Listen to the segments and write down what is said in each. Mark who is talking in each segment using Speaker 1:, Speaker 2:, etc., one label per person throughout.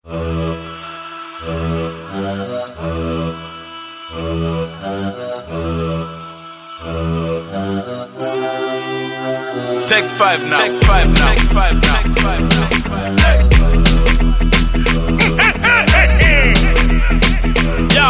Speaker 1: Take five now. Take five now. Take five now. Take five now. Take five now.
Speaker 2: Yo.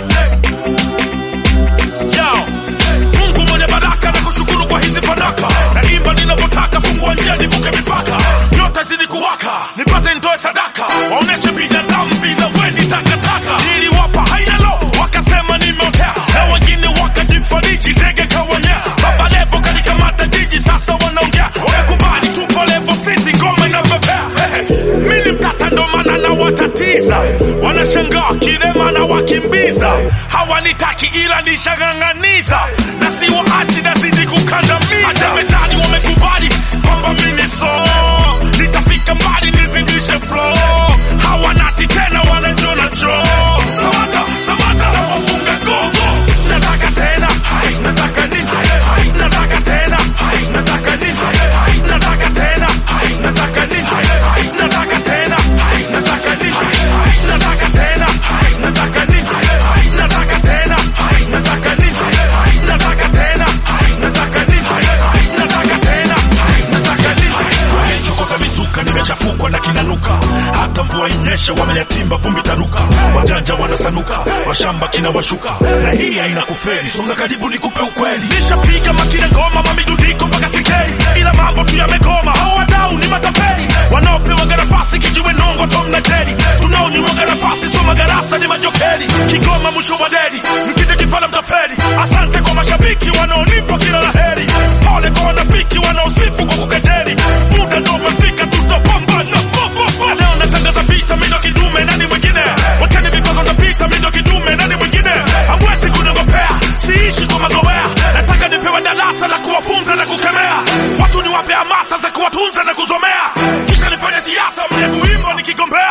Speaker 2: Yo. Mungu mwenye baraka na kushukuru kwa hizi fanaka. Naimba ninavyotaka, fungua njia nivuke mipaka. Nyota zidi kuwaka, nipate nitoe sadaka. Waoneshe binadamu bila weni takataka. Niliwapa haina lo, wakasema nimeotea. Na wengine wakajifariji, ndege kawanyea. Baba Levo kalikamata jiji, sasa wanaongea. Wamekubali tupo Levo City, ngoma inapepea. Mimi mtata ndo maana nawatatiza. Wanashangaa kilema na wakimbiza. Hawanitaki ila nishang'ang'aniza. Na siwaachi nazidi kukandamiza. Hata mezani wamekubali kwamba mimi ni so. Nitafika mbali nizidishe flow. Hawanati tena wanajona choo. Samata, Samata na wafunga gogo. Nataka tena, hai, nataka nini? Hai, hai, nataka tena, hai, nataka nini? Hai, hai, nataka tena, hai, nataka nini? Hai, hai, nataka tena, hai, nataka nini? Hai, hai, nataka tena, hai, nataka nini? Hai, hai, nataka tena, hai, nataka nini? Hai, hai, nataka tena, hai, nataka nini? Hai, hai, nataka tena, hai, nataka nini? Nimechokoza mizuka, nimechafukwa na kinanuka, hata mvua inyeshe, wameyatimba vumbi taruka, wajanja wanasanuka, washamba kinawashuka, na hii haina kufeli, songa karibu nikupe ukweli. Nishapiga makine ngoma, mamidudiko mpaka sikeli, ila mambo tu yamegoma, hao wadau ni matapeli, wanaopewa nafasi kijiwe nongo Tom na Jerry, tunaonyimwaga nafasi sio magarasa ni majokeli, Kigoma mwisho wa deli, mkite kifala mtafeli. Asante kwa mashabiki wanaonipa kila laheri, pole kwa wanafiki wanaosifu kwa kukejeli, muda ndo umefika, tutapambana. Leo natangaza vita, mimi ndo kidume, nani mwingine? Wakati vikwazo napita, mimi ndo kidume, nani mwingine? Hawezi kunogopea, siishi kwa mazoea, nataka nipewe darasa la kuwafunza na kukemea, watu niwape hamasa za kuwatunza na kuzomea, kisha nifanye siasa, mwenye kuimba nikigombea.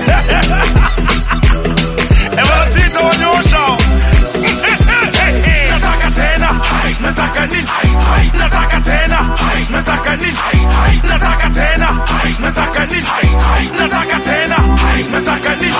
Speaker 2: Ewana tita wanyosha nataka tena hai, nataka nini hai, hai, nataka tena hai, nataka nini hai, hai, nataka tena hai, nataka nini hai, hai, nataka tena hai, nataka nini